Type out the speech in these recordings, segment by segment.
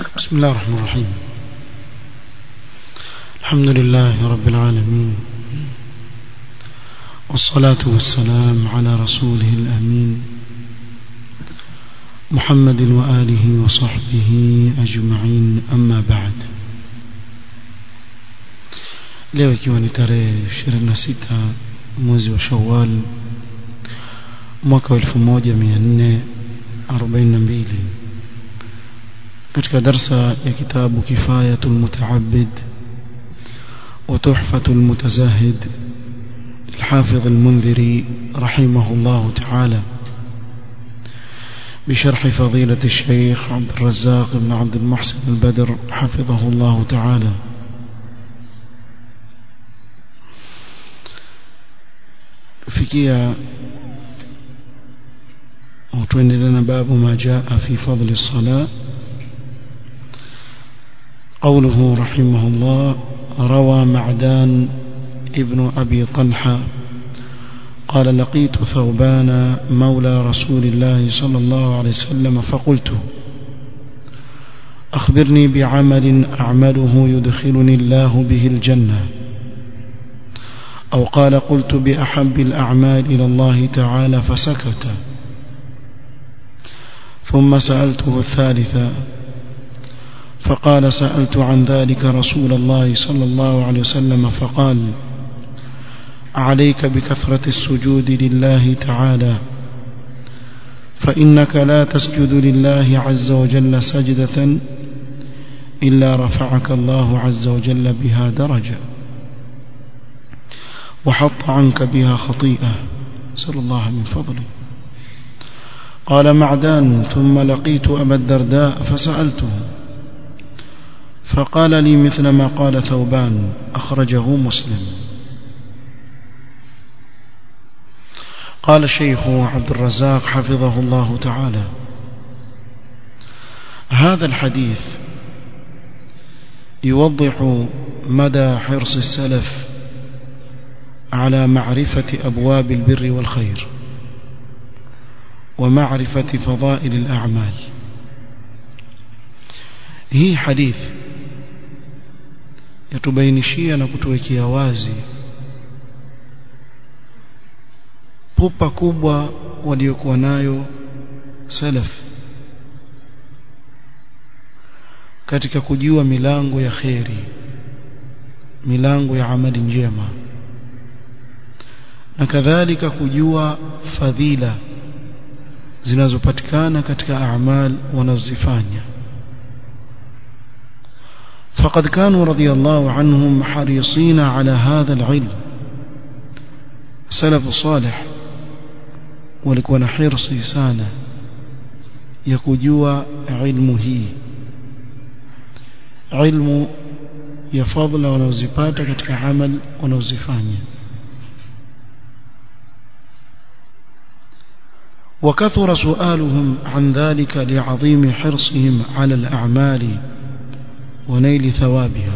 بسم الله الرحمن الرحيم الحمد لله رب العالمين والصلاة والسلام على رسوله الأمين محمد وآله وصحبه أجمعين أما بعد leo ikiwa ni tarehe 26 mwezi wa Shawwal mwaka wa 1442 katika darsa ya kitabu Kifayatul Mutaabbid wa Tuhfatul Mutazahid الحافظ المنذري رحمه الله تعالى بشرح فضيلة الشيخ عبد الرزاق بن عبد المحسن البدر حفظه الله تعالى fikia وتوندنا باب ما جاء في فضل الصلاة قوله رحمه الله روى معدان ابن أبي طلحة قال لقيت ثوبان مولى رسول الله صلى الله عليه وسلم فقلت أخبرني بعمل أعمله يدخلني الله به الجنة أو قال قلت بأحب الأعمال إلى الله تعالى فسكت ثم سألته الثالثة فقال سألت عن ذلك رسول الله صلى الله عليه وسلم فقال عليك بكثرة السجود لله تعالى فإنك لا تسجد لله عز وجل سجدة إلا رفعك الله عز وجل بها درجة وحط عنك بها خطيئة سأل الله من فضله قال معدان ثم لقيت أبا الدرداء فسألته فقال لي مثل ما قال ثوبان أخرجه مسلم قال الشيخ عبد الرزاق حفظه الله تعالى هذا الحديث يوضح مدى حرص السلف على معرفة أبواب البر والخير ومعرفة فضائل الأعمال هي حديث yatubainishia na kutuwekea wazi pupa kubwa waliokuwa nayo salaf katika kujua milango ya kheri milango ya amali njema na kadhalika kujua fadhila zinazopatikana katika amal wanazozifanya فقد كانوا رضي الله عنهم حريصين على هذا العلم سلف صالح walikuwa na hirsi sana ya kujua ilmu hii ilmu ya fadhila wanazozipata katika amal wanazozifanya وكثر سؤالهم عن ذلك لعظيم حرصهم على الأعمال ونيل ثوابها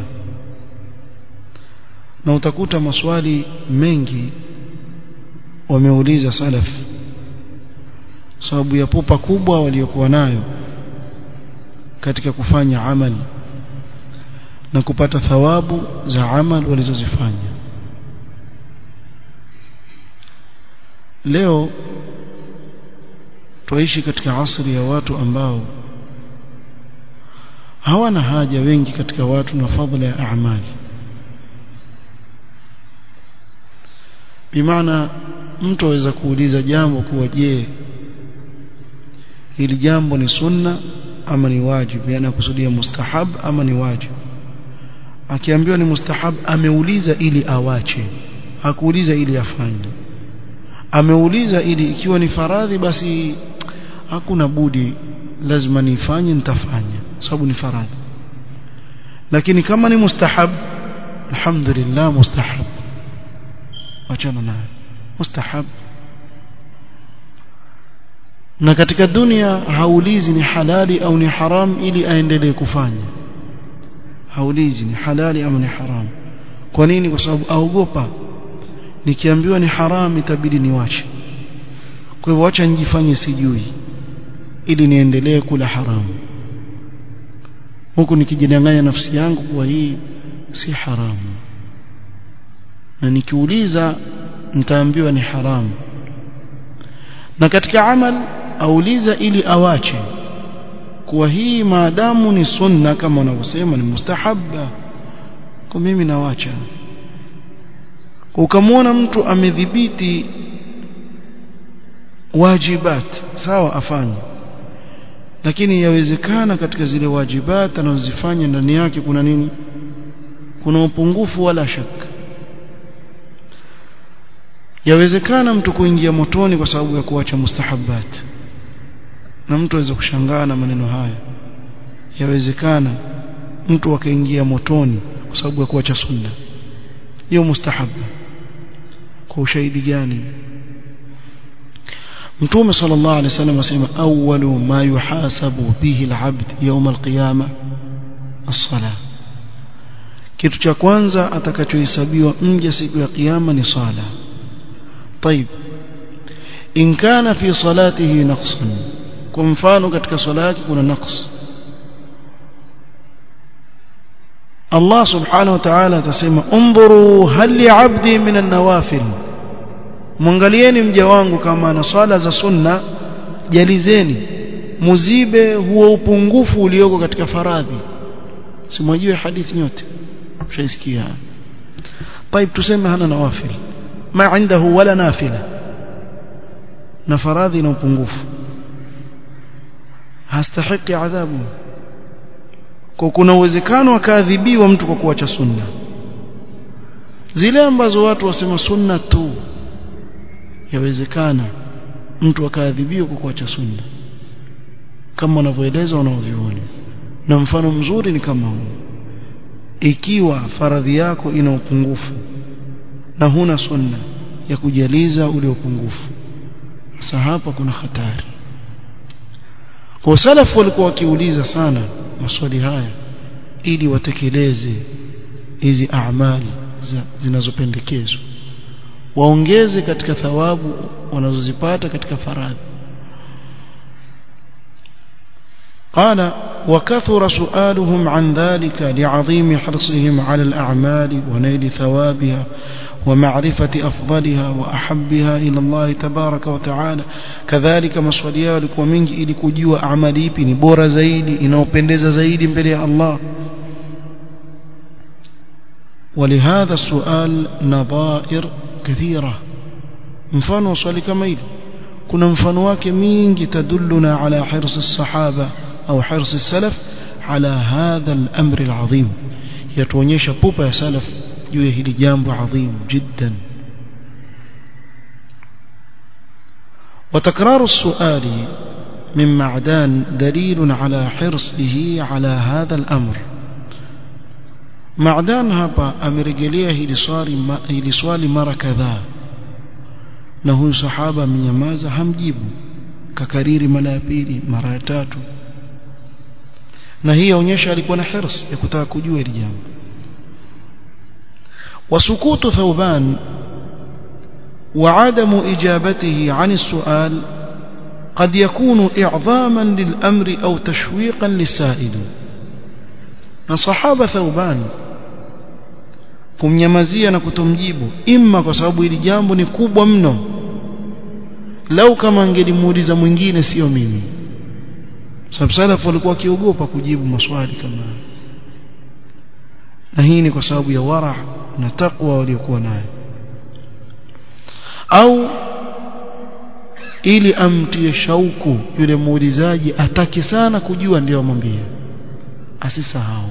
na utakuta maswali mengi wameuliza salaf sababu ya pupa kubwa waliokuwa nayo katika kufanya amali na kupata thawabu za amal walizozifanya leo tuishi katika asri ya watu ambao hawana haja wengi katika watu na fadhila ya amali bimaana mtu aweza kuuliza jambo kuwa je hili jambo ni sunna ama ni wajib yani kusudia mustahab ama ni wajib akiambiwa ni mustahab ameuliza ili awache hakuuliza ili afanye ameuliza ili ikiwa ni faradhi basi hakuna budi lazima nifanye nitafanya sababu ni faradhi lakini kama ni mustahab alhamdulillah mustahab achana nayo mustahab na katika dunia haulizi ni halali au ni haram ili aendelee kufanya haulizi ni halali au ni haram kwa nini kwa sababu aogopa nikiambiwa ni haram itabidi niwache kwa hivyo acha njifanye sijui ili niendelee kula haramu huku nikijidanganya nafsi yangu kuwa hii si haramu na nikiuliza nitaambiwa ni haramu na katika amal auliza ili awache kuwa hii maadamu ni sunna kama wanavyosema ni mustahabba kwa mimi nawacha ukamwona mtu amedhibiti wajibat sawa afanye lakini yawezekana katika zile wajibat anazozifanya ndani yake kuna nini kuna upungufu wala shaka yawezekana mtu kuingia motoni kwa sababu ya kuacha mustahabbat na mtu aweza kushangaa na maneno haya yawezekana mtu akaingia motoni kwa sababu ya kuacha sunna hiyo mustahabba kwa ushahidi gani mtume sallallahu alaihi wasallam asema awwalu ma yuhasabu bihi alabd yawm alqiyama as-salah kitu cha kwanza atakachohesabiwa mja siku ya kiyama ni sala طيب in kana fi salatihi naqsan kwa mfano katika swala yake kuna naqs Allah subhanahu wa ta'ala atasema undhuru hal li 'abdi min an-nawafil mwangalieni mja wangu kama ana swala za sunna jalizeni muzibe huo upungufu ulioko katika faradhi simwajue hadithi nyote mshaisikia طيب tuseme hana nawafil ma عنده wala nafila na faradhi na upungufu hastahiki adhabu kwa kuna uwezekano akaadhibiwa mtu kwa kuacha sunna zile ambazo watu wasema sunna tu yawezekana mtu akaadhibiwa kwa kuacha sunna kama wanavyoeleza wanaovioni na mfano mzuri ni kama huu ikiwa faradhi yako ina upungufu na huna sunna ya kujaliza ule upungufu sasa hapa kuna hatari kwa salafu walikuwa wakiuliza sana maswali haya ili watekeleze hizi amali zinazopendekezwa waongeze katika thawabu wanazozipata katika faradhi قال وكثر سؤالهم عن ذلك لعظيم حرصهم على الأعمال ونيل ثوابها ومعرفة أفضلها وأحبها إلى الله تبارك وتعالى كذلك مسؤوليا walikuwa mingi ili kujua amali ipi ni bora zaidi inaopendeza zaidi mbele ya Allah ولهذا السؤال نظائر كثيرة mfano swali kama hili kuna mfano wake mingi tadulluna ala hirs as-sahaba au hirs as-salaf ala hadha al-amr al-azim yatuonyesha pupa ya salaf juu ya hili jambo adhim jiddan وتكرار السؤال من معدان دليل على حرصه على هذا الأمر معدان hapa amerejelea hili swali hili swali mara kadhaa na huyu sahaba amenyamaza hamjibu kakariri mara ya pili mara ya tatu na hii yaonyesha alikuwa na hirs ya kutaka kujua hili jambo وسكوت ثوبان وعدم إجابته عن السؤال قد يكون إعظاما للأمر أو تشويقا للسائل صحابة ثوبان kumnyamazia na kutomjibu imma kwa sababu hili jambo ni kubwa mno lau kama angelimuuliza mwingine sio mimi sababu salafu walikuwa wakiogopa kujibu maswali kama na hii ni kwa sababu ya wara na takwa waliokuwa nayo au ili amtie shauku yule muulizaji atake sana kujua ndio amwambie asisahau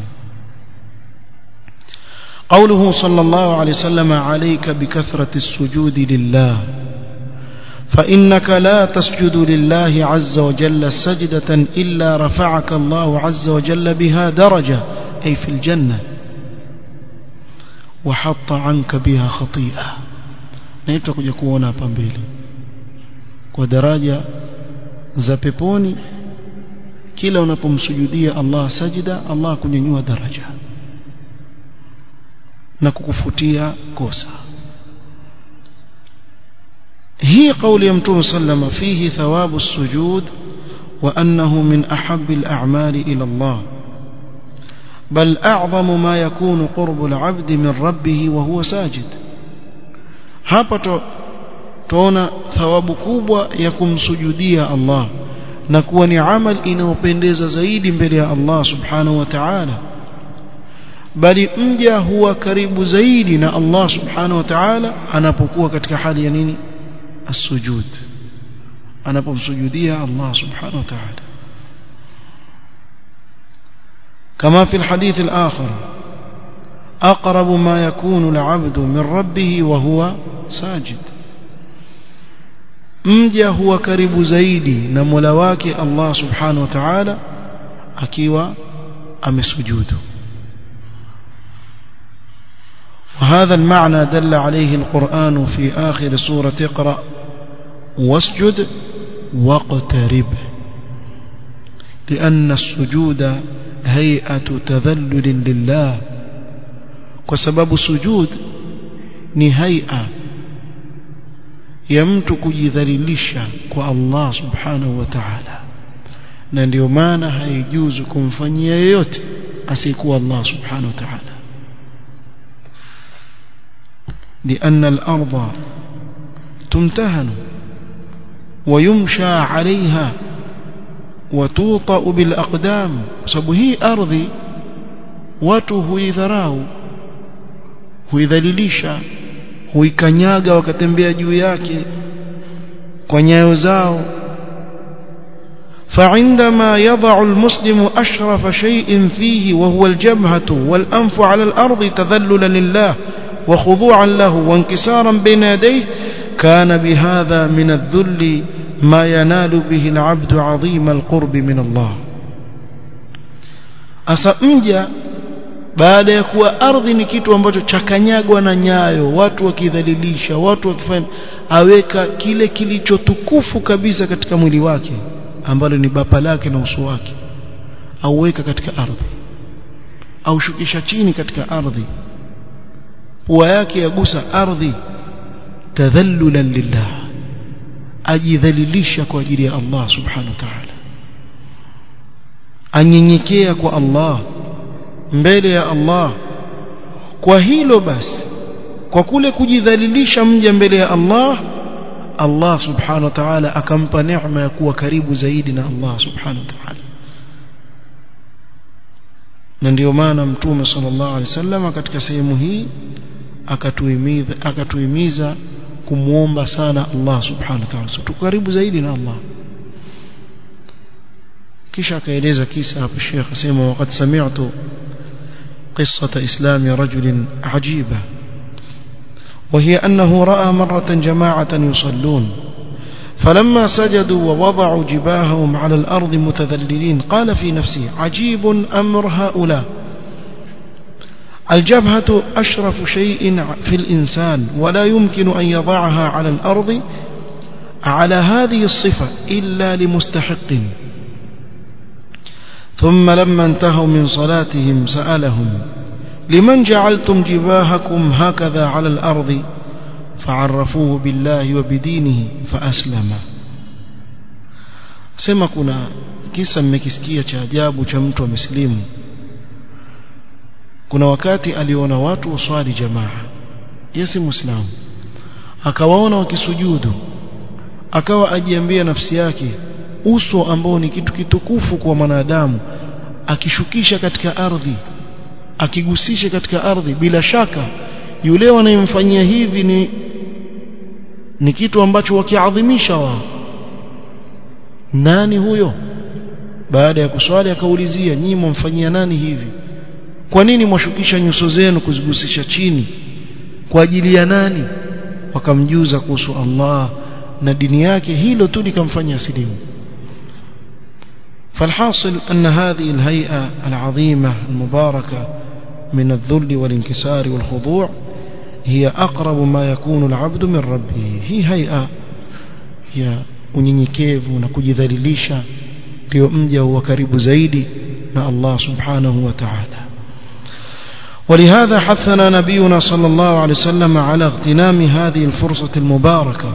قوله صلى الله عليه وسلم عليك بكثرة السجود لله فإنك لا تسجد لله عز وجل سجدة إلا رفعك الله عز وجل بها درجة أي في الجنة وحط عنك بها خطيئة naitwa kuja kuona hapa mbele kwa daraja za peponi kila unapomsujudia Allah sajida Allah kunyanyua daraja na kukufutia kosa hii kauli ya mtume sallama fihi thawabu sujud wa annahu min ahabbi al-a'mali ila Allah بل أعظم ما يكون قرب العبد من ربه وهو ساجد hapa tuona thawabu kubwa ya kumsujudia Allah na kuwa ni amal inayopendeza zaidi mbele ya Allah subhanahu wa ta'ala bali mja huwa karibu zaidi na Allah subhanahu wa ta'ala anapokuwa katika hali ya nini as-sujud anapomsujudia Allah subhanahu wa ta'ala كما في الحديث الآخر أقرب ما يكون العبد من ربه وهو ساجد mja huwa karibu zaidi na Mola wake Allah Subhanahu wa Ta'ala akiwa amesujudu وهذا المعنى دل عليه القرآن في آخر سورة اقرأ واسجد واقترب لأن السجود هيئة تذلل لله وسبب السجود ni haia ya mtu kujidhalilisha kwa Allah subhanahu wa ta'ala na ndio maana haijuzu kumfanyia yeyote asiyekuwa Allah subhanahu wa ta'ala لأن الأرض تمتهن ويمشى عليها وتوطأ بالأقدام sababu hii ardhi watu huidharau huidhalilisha huikanyaga wakatembea juu yake kwa nyayo zao فعندما يضع المسلم أشرف شيء فيه وهو الجبهة والأنف على الأرض تذللا لله وخضوعا له وانكسارا بين يديه كان بهذا من الذل ما ينال به العبد عظيم القرب من الله أسأمجا baada ya kuwa ardhi ni kitu ambacho chakanyagwa na nyayo watu wakidhalilisha watu wakifanya aweka kile kilichotukufu kabisa katika mwili wake ambalo ni bapa lake na uso wake auweka katika ardhi au shukisha chini katika ardhi pua yake yagusa ardhi tadhallulan lillah ajidhalilisha kwa ajili ya Allah subhanahu wa ta'ala anyenyekea kwa Allah mbele ya Allah kwa hilo basi kwa kule kujidhalilisha mja mbele ya Allah Allah subhanahu wa ta'ala akampa neema ya kuwa karibu zaidi na Allah subhanahu wa ta'ala na ndio maana mtume sallallahu alaihi wasallam katika sehemu hii akatuhimiza akatuhimiza kumuomba sana Allah subhanahu wa ta'ala tuko karibu zaidi na Allah kisha akaeleza kisa hapo Sheikh asema wakati sami'tu قصة إسلام رجل عجيبة وهي أنه رأى مرة جماعة يصلون فلما سجدوا ووضعوا جباههم على الأرض متذللين قال في نفسه عجيب أمر هؤلاء الجبهة أشرف شيء في الإنسان ولا يمكن أن يضعها على الأرض على هذه الصفة إلا لمستحق ثم لما انتهوا من صلاتهم سألهم لمن جعلتم جباهكم هكذا على الأرض فعرفوه بالله وبدينه فأسلم sema kuna kisa mmekisikia cha ajabu cha mtu wa mislimu kuna wakati aliona watu waswali jamaa yesi muislamu akawaona wakisujudu akawa ajiambia nafsi yake uso ambao ni kitu kitukufu kwa mwanadamu akishukisha katika ardhi akigusisha katika ardhi bila shaka yule wanayemfanyia hivi ni ni kitu ambacho wakiadhimisha wao nani huyo baada ya kuswali akaulizia nyinyi mwamfanyia nani hivi kwa nini mwashukisha nyuso zenu kuzigusisha chini kwa ajili ya nani wakamjuza kuhusu Allah na dini yake hilo tu likamfanya asilimu فالحاصل أن هذه الهيئة العظيمة المباركة من الذل والانكسار والخضوع هي أقرب ما يكون العبد من ربه هي هيئة هي unyenyekevu na kujidhalilisha ndio mja huwa karibu zaidi na Allah subhanahu wa ta'ala ولهذا حثنا نبينا صلى الله عليه وسلم على اغتنام هذه الفرصة المباركة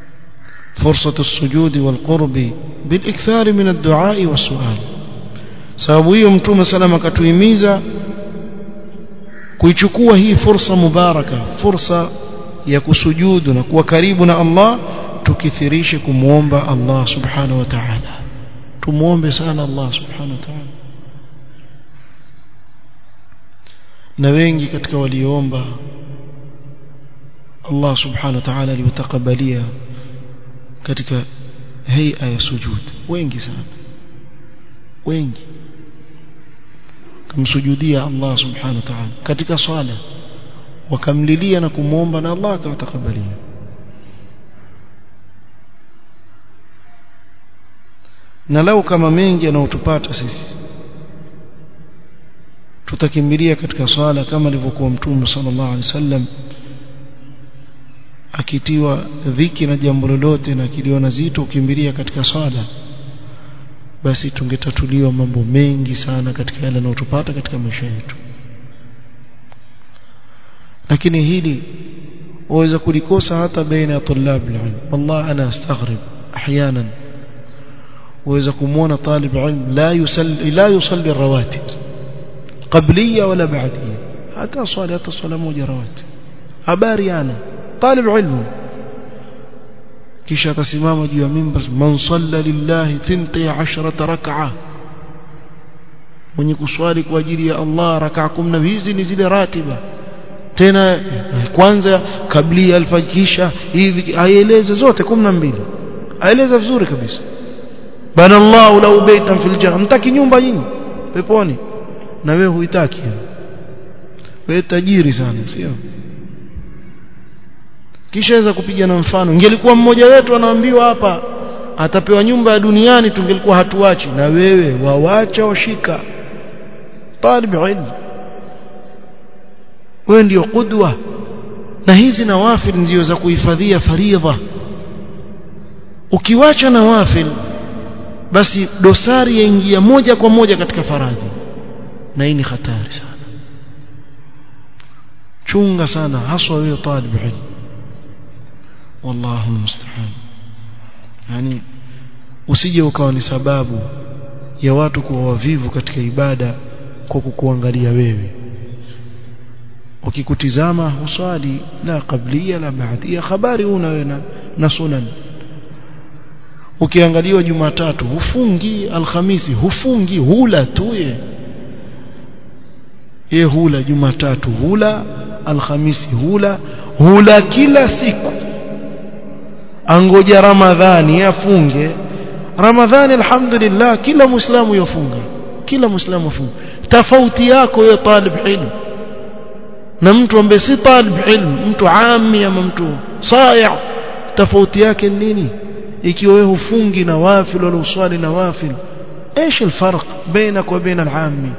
فرصة السجود والقرب بالإكثار من الدعاء والسؤال sababu hiyo mtume salama akatuhimiza kuichukua hii fursa mubaraka fursa ya kusujudu na kuwa karibu na Allah tukithirishe kumwomba Allah subhanahu wa ta'ala tumuombe sana Allah subhanahu wa ta'ala na wengi katika waliomba Allah subhanahu wa ta'ala aliwatakabalia katika hay'a ya sujud wengi sana wengi kumsujudia Allah subhanahu wa ta'ala katika swala wakamlilia na kumwomba na Allah akawatakabalia na lau kama mengi yanayotupata sisi tutakimbilia katika swala kama alivyokuwa mtume sallallahu alaihi wasallam akitiwa dhiki na jambo lolote na kiliona zito ukimbilia katika swala basi tungetatuliwa mambo mengi sana katika yale yanayotupata katika maisha yetu lakini hili waweza kulikosa hata baina ya tulab ilm والله انا استغرب احيانا waweza kumuona talib ilm la yusalli la yusalli rawatib qabliya wala ba'diya hata swali hata swala moja rawatib habari ana talib ilm kisha atasimama juu ya mimbar man salla lillahi 12 rak'a mwenye kuswali kwa ajili ya Allah rak'a 10 hizi ni zile ratiba tena kwanza kabla alfajisha hivi aieleze zote 12 aeleza vizuri kabisa bana Allah lau baitan fil janna mtaki nyumba nyinyi peponi na wewe huitaki wewe tajiri sana sio kisha weza kupiga na mfano ingelikuwa mmoja wetu anaambiwa hapa atapewa nyumba ya duniani tungelikuwa hatuachi na wewe wawacha washika talib ilm wewe ndio kudwa na hizi nawafil ndio za kuhifadhia faridha ukiwacha nawafil basi dosari yaingia moja kwa moja katika faradhi na hii ni hatari sana chunga sana haswa wewe talib ilm wallahu musta'an yani usije ukawa ni sababu ya watu kuwa wavivu katika ibada kwa kukuangalia wewe ukikutizama uswali la qablia la baadia habari una wewe na sunan ukiangaliwa jumatatu hufungi alhamisi hufungi hula tu ye ye hula jumatatu hula alhamisi hula hula kila siku angoja ramadhani afunge ramadhani alhamdulillah kila muislamu yafunga kila muislamu yafunga tofauti yako wewe talib ilm na mtu ambaye si talib ilm mtu ami ama mtu saya tofauti yake nini ikiwa wewe hufungi nawafil wala uswali nawafil ايش الفرق بينك وبين العامي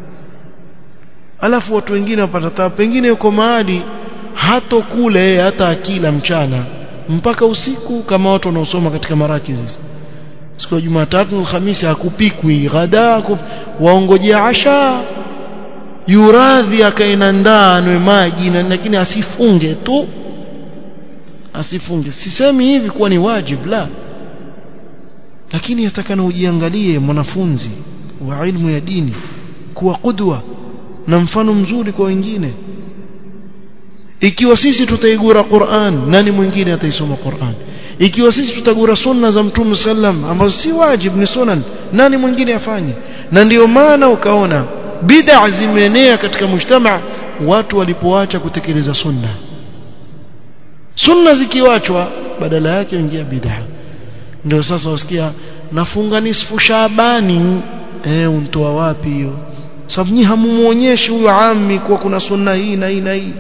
alafu watu wengine wapata taa pengine yuko mahali hatokula yeye hata akila mchana mpaka usiku kama watu wanaosoma katika marakizi siku ya Jumatatu na Alhamisi hakupikwi ghada waongojea asha yuradhi akaenda ndani maji na lakini asifunge tu asifunge sisemi hivi kuwa ni wajib la lakini yatakana ujiangalie mwanafunzi wa ilmu ya dini kuwa kudwa na mfano mzuri kwa wengine ikiwa sisi tutaigura Qur'an nani mwingine ataisoma Qur'an ikiwa sisi tutagura sunna za mtume sallam ambazo si wajib ni sunan nani mwingine afanye na ndiyo maana ukaona bid'a zimeenea katika mujtama watu walipoacha kutekeleza sunna sunna zikiwachwa badala yake ingia bid'a ndio sasa usikia nafunga nisfu Shaabani eh untoa wapi hiyo sababu nyi hamumuonyeshi huyo ami kuwa kuna sunna hii na hii na hii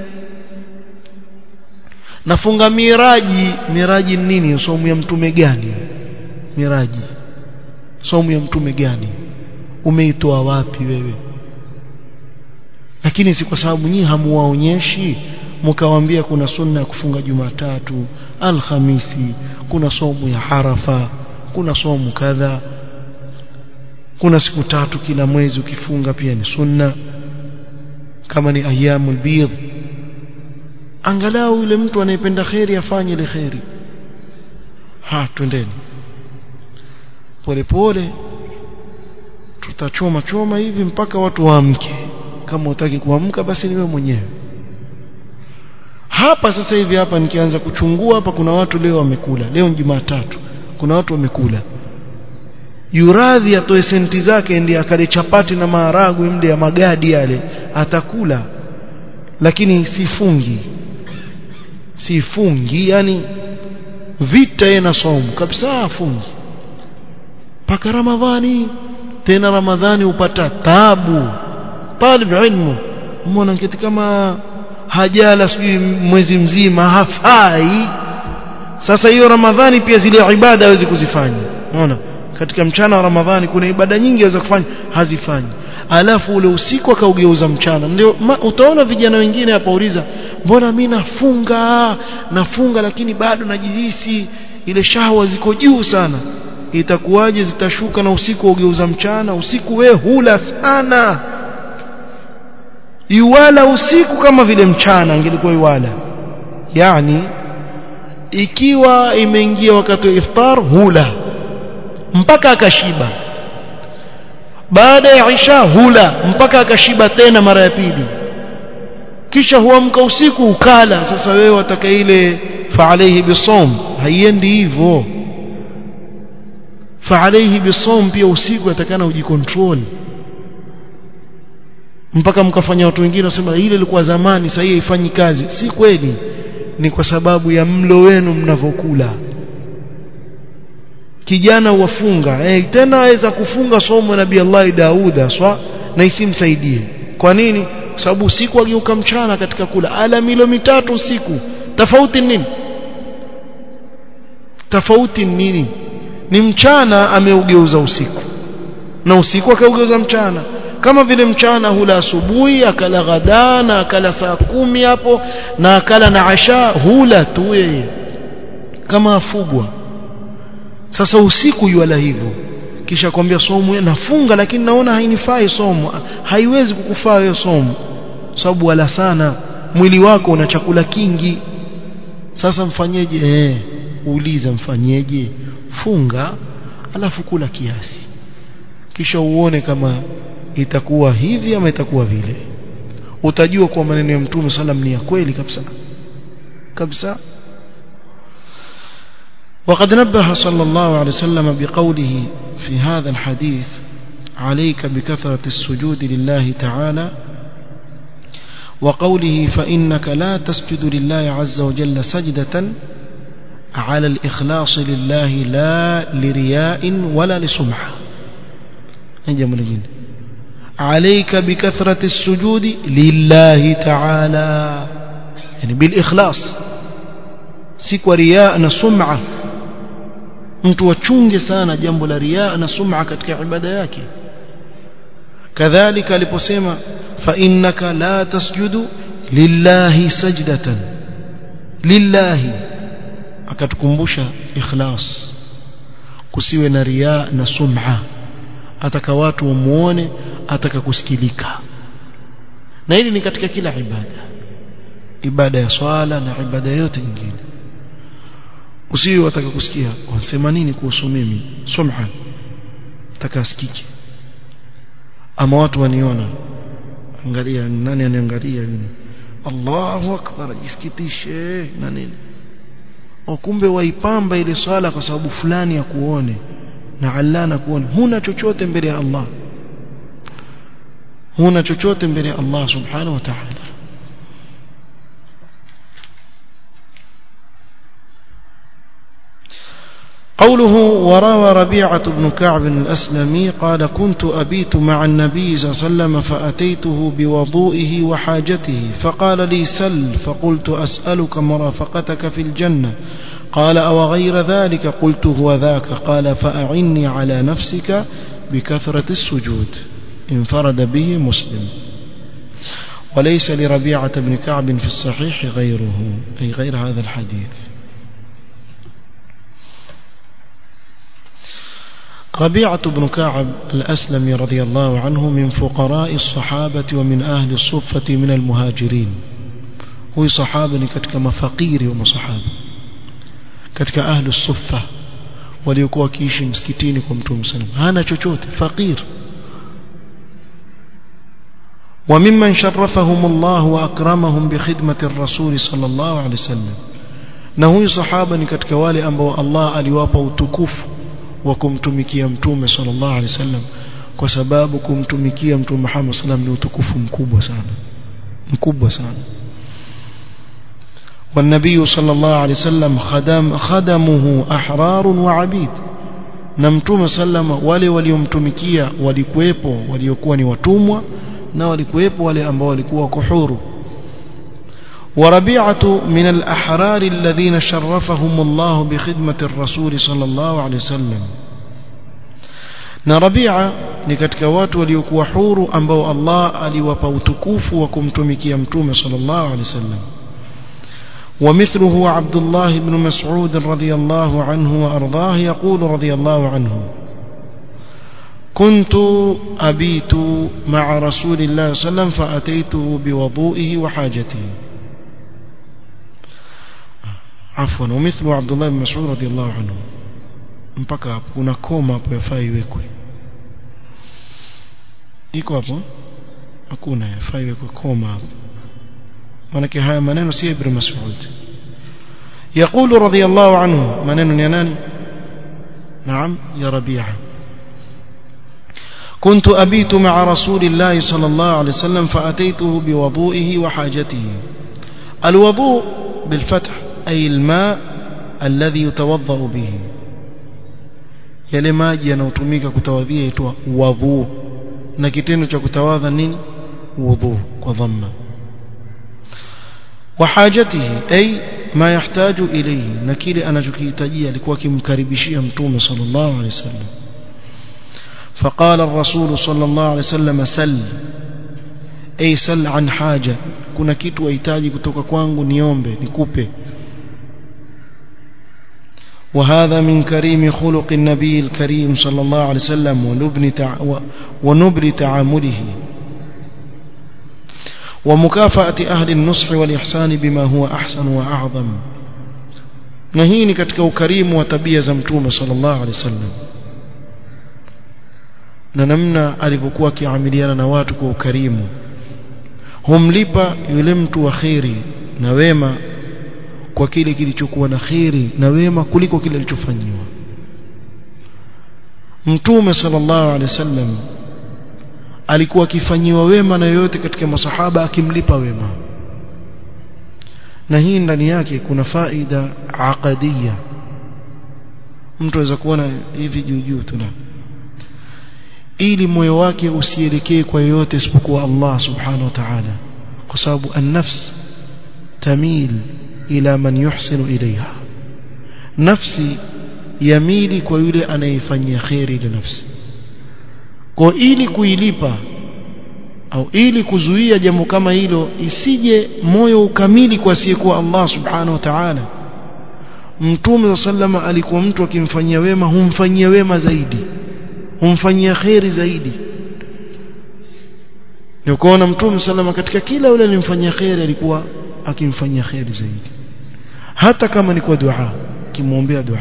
nafunga miraji miraji nini somo ya mtume gani miraji somo ya mtume gani umeitoa wapi wewe lakini si kwa sababu nyinyi hamuwaonyeshi mkawaambia kuna sunna ya kufunga Jumatatu Alhamisi kuna somo ya Arafa kuna somo kadha kuna siku tatu kila mwezi ukifunga pia ni sunna kama ni ayyamul bidh angalau yule mtu anayependa khairi afanye ile khairi ha twendeni polepole atachoma choma hivi mpaka watu waamke kama utaki kuamka basi niwe mwenyewe hapa sasa hivi hapa nikianza kuchungua hapa kuna watu leo wamekula leo ni Jumatatu kuna watu wamekula yuradhi atoe senti zake ndiye akale chapati na maharagwe mde ya magadi yale atakula lakini sifungi sifungi yani vita yeye na somo kabisa afungi paka ramadhani tena ramadhani upata tabu talib ilmu umeona kitu kama hajala sijui mwezi mzima hafai sasa hiyo ramadhani pia zile ibada hawezi kuzifanya unaona katika mchana wa ramadhani kuna ibada nyingi aweza kufanya hazifanyi alafu ule usiku akaugeuza mchana ndio utaona vijana wengine hapa uliza mbona mimi nafunga nafunga lakini bado najihisi ile shahwa ziko juu sana itakuwaje zitashuka na usiku ugeuza mchana usiku we hula sana iwala usiku kama vile mchana angelikuwa iwala yani ikiwa imeingia wakati wa iftar hula mpaka akashiba baada ya isha hula mpaka akashiba tena mara ya pili kisha huamka usiku ukala sasa wewe wataka ile fa alayhi bisawm haiendi hivyo fa alayhi bisawm pia usiku atakana ujikontrol mpaka mkafanya watu wengine wasema ile ilikuwa zamani sasa haifanyi kazi si kweli ni kwa sababu ya mlo wenu mnavokula kijana wafunga eh, tena aweza kufunga somo nabii Allah Dauda swa na isimsaidie kwa nini kwa sababu usiku ageuka mchana katika kula ala milo mitatu usiku tofauti nini tofauti nini ni mchana ameugeuza usiku na usiku akaugeuza mchana kama vile mchana hula asubuhi akala ghada na akala saa kumi hapo na akala na asha hula tu yeye kama afugwa sasa usiku yuala hivyo kisha kwambia somo nafunga lakini naona hainifai somo haiwezi kukufaa hiyo somo sababu wala sana mwili wako una chakula kingi sasa mfanyeje eh uuliza mfanyeje funga alafu kula kiasi kisha uone kama itakuwa hivi ama itakuwa vile utajua kwa maneno ya mtume sallam ni ya kweli kabisa kabisa وقد نبه صلى الله عليه وسلم بقوله في هذا الحديث عليك بكثرة السجود لله تعالى وقوله فإنك لا تسجد لله عز وجل سجدة على الإخلاص لله لا لرياء ولا لسمعة جميل عليك بكثرة السجود لله تعالى يعني بالإخلاص سكوا رياء سمعة mtu wachunge sana jambo la riaa na sum'a katika ibada yake kadhalika aliposema fa innaka la tasjudu lillahi sajdatan lillahi akatukumbusha ikhlas kusiwe na riaa na sum'a ataka watu wamuone ataka kusikilika na hili ni katika kila ibada ibada ya swala na ibada yote nyingine usiwe wataka kusikia wanasema nini kuhusu mimi sumha taka asikike ama watu waniona angalia nani aniangalia mimi Allahu akbar jisikitishe na nini kumbe waipamba ile swala kwa sababu fulani ya kuone na Allah na kuone huna chochote mbele ya Allah huna chochote mbele ya Allah subhanahu wa ta'ala قوله وروى ربيعة بن كعب الأسلمي قال كنت أبيت مع النبي صلى الله عليه وسلم فأتيته بوضوئه وحاجته فقال لي سل فقلت أسألك مرافقتك في الجنة قال أو غير ذلك قلت هو ذاك قال فأعني على نفسك بكثرة السجود انفرد به مسلم وليس لربيعة بن كعب في الصحيح غيره أي غير هذا الحديث ربيعة بن كعب الأسلمي رضي الله عنه من فقراء الصحابة ومن أهل الصفة من المهاجرين هو صحابة كتك مفقير ومصحابة كتك أهل الصفة waliokuwa wakiishi msikitini kwa mtume sallam hana chochote fakir وممن شرفهم الله وأكرمهم بخدمة الرسول صلى الله عليه وسلم na huyu sahaba ni katika wale ambao Allah aliwapa utukufu wa kumtumikia mtume sallallahu alaihi wasallam kwa sababu kumtumikia mtume Muhammad sallam ni utukufu mkubwa sana mkubwa sana والنبي صلى الله عليه وسلم خدم خدمه أحرار وعبيد na mtume sallama wale waliomtumikia walikuwepo waliokuwa ni watumwa na walikuwepo wale ambao walikuwa wako huru وربيعة من الأحرار الذين شرفهم الله بخدمة الرسول صلى الله عليه وسلم na Rabia ni katika watu waliokuwa huru ambao Allah aliwapa utukufu wa kumtumikia mtume sallallahu alaihi wasallam ومثله عبد الله بن مسعود رضي الله عنه وأرضاه يقول رضي الله عنه كنت أبيت مع رسول الله صلى الله عليه وسلم فأتيته بوضوئه وحاجته عفوا ومثل عبد الله بن مسعود رضي الله عنه mpaka hapo kuna koma hapo yafaa iwekwe iko hapo hakuna yafaa iwekwe koma hapo manake haya maneno si ibn mas'ud يقول رضي الله عنه منن يناني نعم يا ربيعة كنت أبيت مع رسول الله صلى الله عليه وسلم فأتيته بوضوئه وحاجته الوضوء بالفتح أي الماء الذي يتوضأ به yale maji yanayotumika kutawadhia yaitwa wadhu na kitendo cha kutawadha nini wudhu kwa dhamma وحاجته أي ما يحتاج إليه نكيل أنا جكيتجي alikuwa akimkaribishia mtume صلى الله عليه وسلم فقال الرسول صلى الله عليه وسلم سل أي سل عن حاجة kuna kitu wahitaji kutoka kwangu niombe nikupe وهذا من كريم خلق النبي الكريم صلى الله عليه وسلم ونبل, تع... ونبل تعامله ومكافأة أهل النصح والإحسان بما هو أحسن وأعظم نهيني كتك كريم وتبية زمتوم صلى الله عليه وسلم ننمنا alivyokuwa akiamiliana na watu kwa ukarimu humlipa yule mtu wa kheri na wema kwa kile kilichokuwa na kheri na wema kuliko kile kilichofanyiwa mtume sallallahu alaihi wasallam alikuwa akifanyiwa wema na yoyote katika masahaba akimlipa wema na hii ndani yake kuna faida aqadiyya mtu aweza kuona hivi juu juu tu ili moyo wake usielekee kwa yoyote isipokuwa Allah subhanahu wa ta'ala kwa sababu an-nafs tamil ila man yuhsinu ilaiha nafsi yamili kwa yule anayefanyia khairi ile nafsi kwa ili kuilipa au ili kuzuia jambo kama hilo isije moyo ukamili kwa asiyekuwa Allah subhanahu wa ta'ala mtume sallama alikuwa mtu akimfanyia wema humfanyia wema zaidi humfanyia khairi zaidi ndio kuona mtume sallama katika kila yule alimfanyia khairi alikuwa akimfanyia khairi zaidi hata kama ni kwa dua kimwombea dua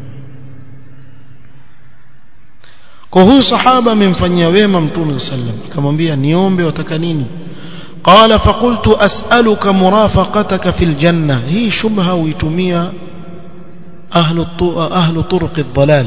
kwa huyu sahaba amemfanyia wema mtume sallam akamwambia niombe wataka nini qala faqultu as'aluka murafaqataka fil janna hii shubha uitumia ahlu ahlu turuq ad-dalal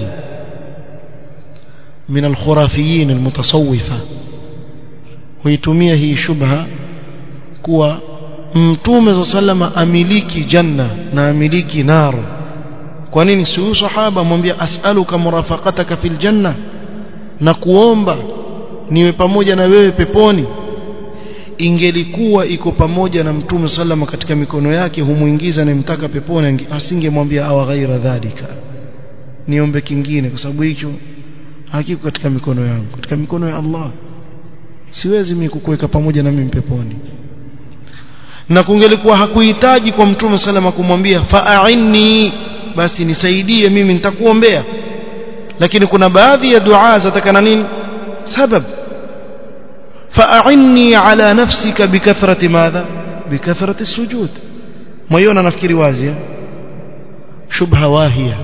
min al-khurafiyin al-mutasawwifa huitumia hii shubha kuwa mtume sallama amiliki janna na amiliki nar kwa nini si sahaba mwambia as'aluka murafaqataka fil janna na kuomba niwe pamoja na wewe peponi ingelikuwa iko pamoja na mtume sallama katika mikono yake humuingiza anayemtaka peponi asingemwambia awa ghaira dhalika niombe kingine kwa sababu hicho hakiko katika mikono yangu katika mikono ya Allah siwezi mimi kukuweka pamoja na mimi peponi na kungelikuwa hakuhitaji kwa mtume salama kumwambia fa'inni basi nisaidie mimi nitakuombea lakini kuna baadhi ya dua zatakana nini sabab fa'inni ala nafsika bikathrati madha bikathrati sujud moyona nafikiri wazi shubha wahia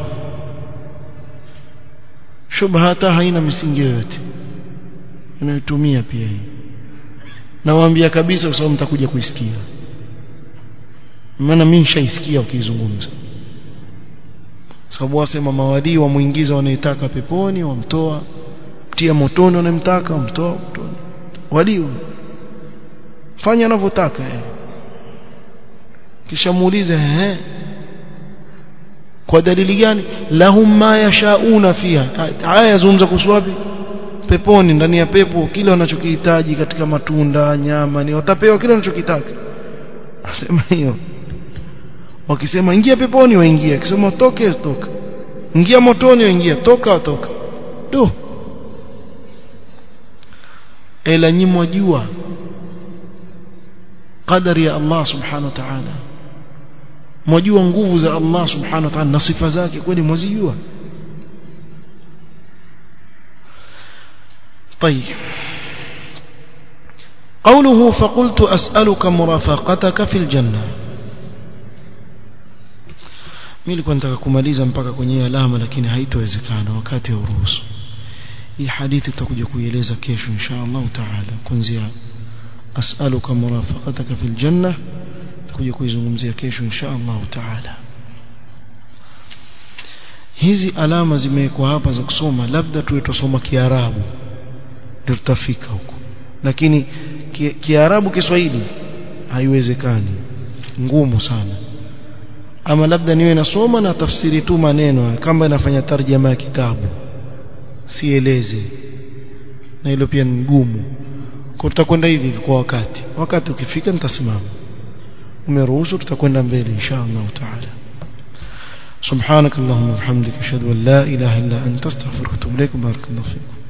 shubha hata haina misingi yoyote inayotumia pia hii nawaambia kabisa kwa sababu mtakuja kuisikia maana mimi nishaisikia ukizungumza sababu wasema mawadii wamuingiza wanaitaka peponi wamtoa tia motoni wanamtaka wamtoa motoni walio fanya anavyotaka yeye kisha muulize ehe kwa dalili gani lahum ma yashauna fiha haya yazungumza kuhusu wapi peponi ndani ya pepo kile wanachokihitaji katika matunda nyama ni watapewa kile wanachokitaka asema hiyo wakisema ingia peponi waingia akisema toke toka ingia motoni waingia toka toka do ila nyimwa jua qadari ya Allah subhanahu wa ta'ala mwajua nguvu za Allah subhanahu wa ta'ala na sifa zake kweli mwazijua طيب قوله فقلت أسألك مرافقتك في الجنة mimi nilikuwa nataka kumaliza mpaka kwenye alama lakini haitowezekana wakati hauruhusu hii hadithi tutakuja kuieleza kesho insha Allah taala kuanzia as'aluka murafaqataka fil janna tutakuja kuizungumzia kesho insha Allah taala hizi alama zimewekwa hapa za kusoma labda tuwe tusoma kiarabu ndio tutafika huko lakini kiarabu ki Kiswahili haiwezekani ngumu sana ama labda niwe nasoma na tafsiri tu maneno kama inafanya tarjama ya kitabu sieleze na hilo pia ni ngumu kwa tutakwenda hivi kwa wakati wakati ukifika nitasimama umeruhusu tutakwenda mbele insha Allah taala سبحانك اللهم وبحمدك اشهد ان لا اله الا انت استغفرك واتوب اليك بارك الله فيكم